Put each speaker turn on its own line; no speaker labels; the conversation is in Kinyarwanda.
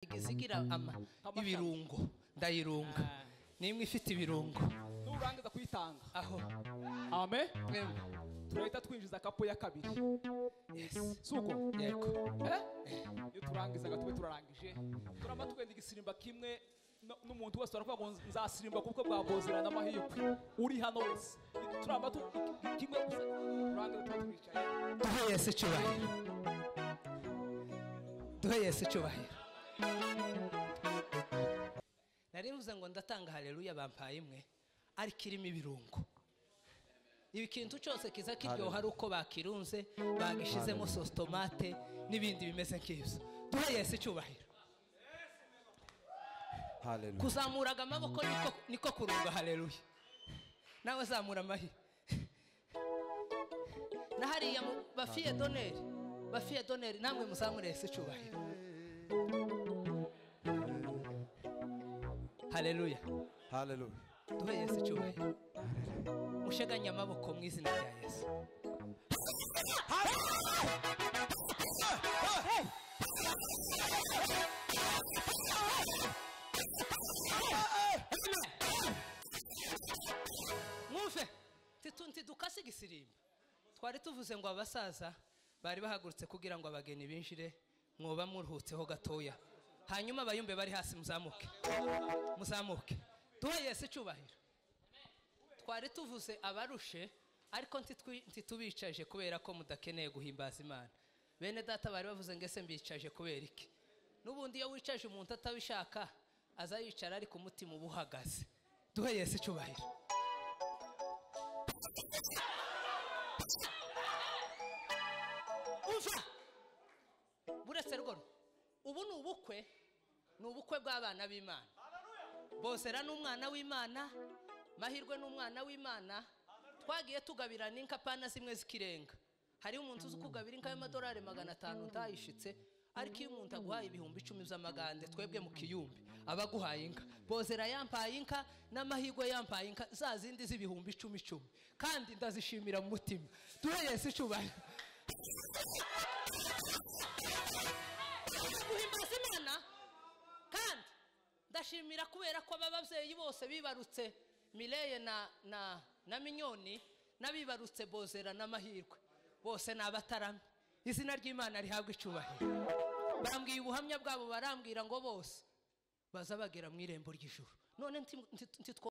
igeze igira ama ibirungo ndayirunga nimwe ifite ibirungo
nurangiza kuyitanga
aho
ame
mwemwe
turahita twinjiza akapo ya kabiri
yesi
suko
yego
Eh? iyo turangizaga tube turarangije turaba twenda igisimba kimwe no- n'umuntu wese baravuga ngo nzasimba kubwo bwabozerana amahirwe uri hano wese turaba tu- iki- kimwe gusa turangiza tube twicaye
duhe yesu icyubahiro duhe yesu icyubahiro nari mvuze ngo ndatanga hareruya bampaye imwe ariko irimo ibirungo ikintu cyose kiza kiryoha ari uko bakirunze bagishizemo sositomate n'ibindi bimeze nk'ibyo duhe yesu icyubahiro
Hallelujah.
kuzamuraga amaboko niko niko kurunga haleluya nawe zamura amahi na hariya mu- bafiye doneri bafiye doneri namwe muzamure yesu icyubahiro haleluya
Hallelujah.
duhe yesu icyubahiro musheganye amaboko mu izina rya yesu mwumve ntitu- ntidukase igisirimba twari tuvuze ngo abasaza bari bahagurutse kugira ngo abageni binjire mwoba muruhutseho gatoya hanyuma abayumbe bari hasi muzamuke muzamuke duhe yesu icyubahiro twari tuvuze abarushe ariko ntitwi- ntitubicaje kubera ko mudakeneye guhimbaza imana bene data bari bavuze ngo ese mbicaje kubera iki n'ubundi iyo wicaje umuntu atabishaka aza yicara ariko umutima uba uhagaze duhe yesu icyubahiro umva buretse rwo ubu ni ubukwe ni ubukwe bw'abana b'imana bozera n'umwana w'imana mahirwe n'umwana w'imana twagiye tugabirana inkapana zimwe zikirenga hariho umuntu uzi kugabira inka y'amadolari magana atanu utayishitse ariko iyo umuntu aguhaye ibihumbi icumi by'amagande twebwe mu kiyumbi aba aguhaye inka bozera yampaye inka n'amahirwe yampaye inka za zindi z'ibihumbi icumi icumi kandi ndazishimira mu mutima duhe yesu icyubahiro guhimbaza imana kandi ndashimira kubera ko aba babyeyi bose bibarutse mireye na na na minyoni n'abibarutse bozera n'amahirwe bose ni abataramye izina ry'imana rihabwa icubahiro bambwiye ubuhamya bwabo barambwira ngo bose baza bagera mu irembo ry'ijuru none ntitwo